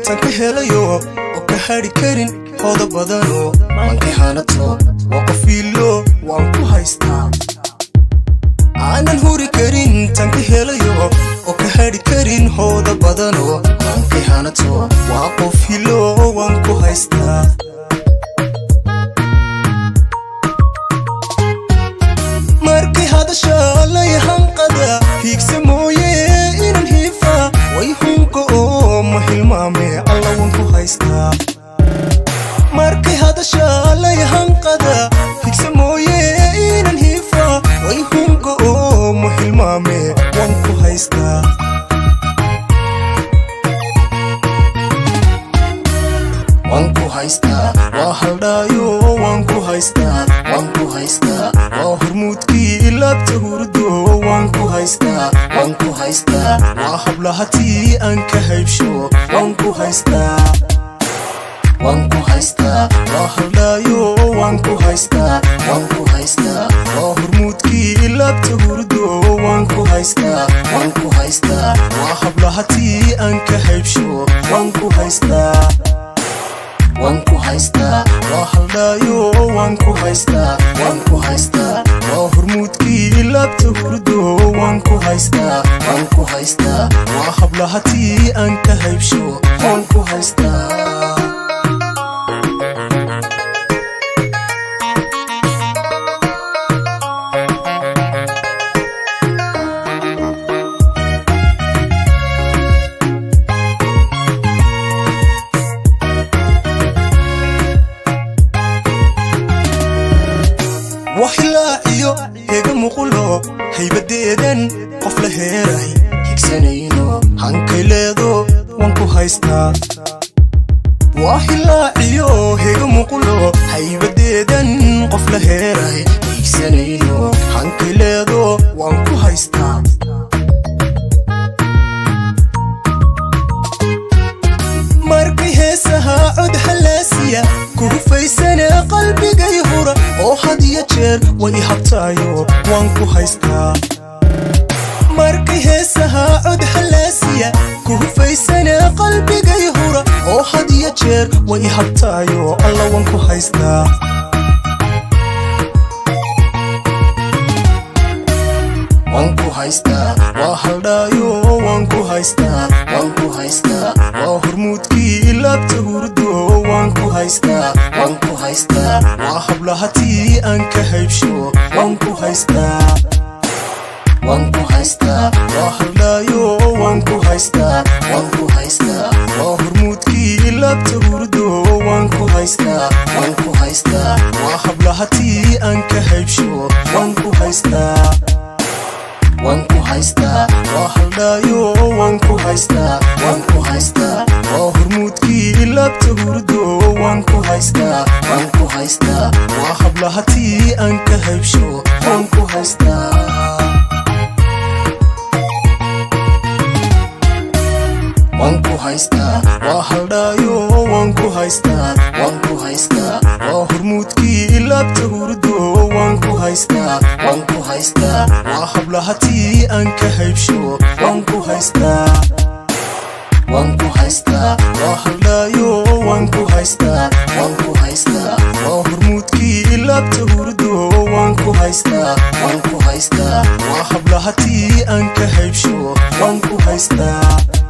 tan ka helayo oo ka hadhi karin hooda badano maankay hanato waa qofiilo waan ku haystaa aanan huri karin tan ka helayo oo ka hadhi karin hooda badano maankay hanato waa qofilo waan ku haystaa markay hadasha layahanqada hiigsa mooye inan hiifa way hunka oo ma hilmaame alla wan ku haystaa markay hadasha layahanqada hiigsa mooye inan hiifa way hunka oo ma hilmaame wan ku haystaa waan ku haystaa waa haldhaayo waan ku haystaa waan ku haystaa waa hormuudkii laabta hurdo waan ku haystaa waan ku haystaa waa hablahatii aan ka haybsho waan ku haystaa waan ku haystaa waa haldhaayo waan ku haystaa waan ku haystaa waa hormuudkii laabta hurdo waan ku haystaa waan ku haystaa waa hablahatii aan ka haybsho waan ku haystaa waan ku haystaa waa haldhaayo waan ku haystaa waan ku haystaa waa hormuudkii laabta hurdo waan ku haystaa waan ku haystaa waa hablahatii aan ka haybsho waan ku haystaa waxilaaciyo hega muqulo haybadeedan qof la heeray higsanayno hankay leedo waan ku haystaa waxilaaciyo hega muqulo haybadeedan qof la heeray higsanayno hankay leedo waan ku haystaa markay heesahaa cod halaasiya ku hufaysana qalbigay hura oo had iyo jeer way habtaayo waan ku haystaa markay heesahaa cod halaasiya ku hufaysana qalbigay hura oo had iyo jeer way habtaayo alla waan ku haystaa waan ku haystaa waa haldhaayo waan ku haystaa waan ku haystaa waa hormuudkii laabta hurdo waan ku haystaa waan ku haystaa waa hablahatii aan ka haybsho waan ku haystaa waan ku haystaa waa haldhaayo waan ku haystaa waan ku haystaa waa hormuudkii laabta hurdo waan ku haystaa waan ku haystaa waa hablahatii aan ka haybsho waan ku haystaa waan ku haystaa waa haldhaayo waan ku haystaa waan ku haystaa waa hormuudkii laabta hurdo waan ku haystaa waan ku haystaa waa hablahatii aan ka haybsho waan ku haystaa waan ku haystaa waa haldhaayo waan ku haystaa waan ku haystaa waa hormuudkii laabta hurdo waan ku haystaa waan ku haystaa waa hablahatii aan ka haybsho waan ku haystaa waan ku haystaa waa haldhaayo waan ku haystaa waan ku haystaa waa hormuudkii laabta hurdo waan ku haystaa waan ku haystaa waa hablahatii aan ka haybsho waan ku haystaa